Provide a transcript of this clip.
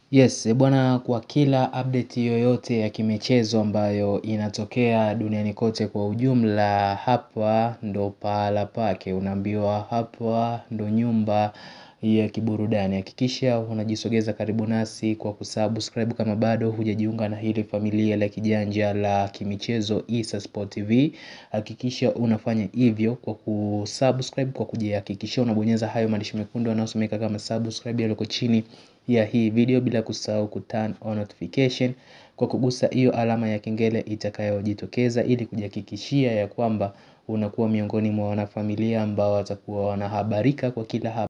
Yes, bwana kwa kila update yoyote ya kimichezo ambayo inatokea duniani kote kwa ujumla hapa ndo pahala pake unaambiwa hapa ndo nyumba ya kiburudani hakikisha unajisogeza karibu nasi kwa kusubscribe kama bado hujajiunga na hili familia la kijanja la kimichezo Issa Sport TV hakikisha unafanya hivyo kwa kusubscribe kwa kujihakikishia unabonyeza hayo maandishi mekundu yanayosomeka kama subscribe yaliyoko chini ya hii video bila kusahau kuturn on notification kwa kugusa hiyo alama ya kengele itakayojitokeza ili kujihakikishia ya kwamba unakuwa miongoni mwa wanafamilia ambao watakuwa wanahabarika kwa kila hapa.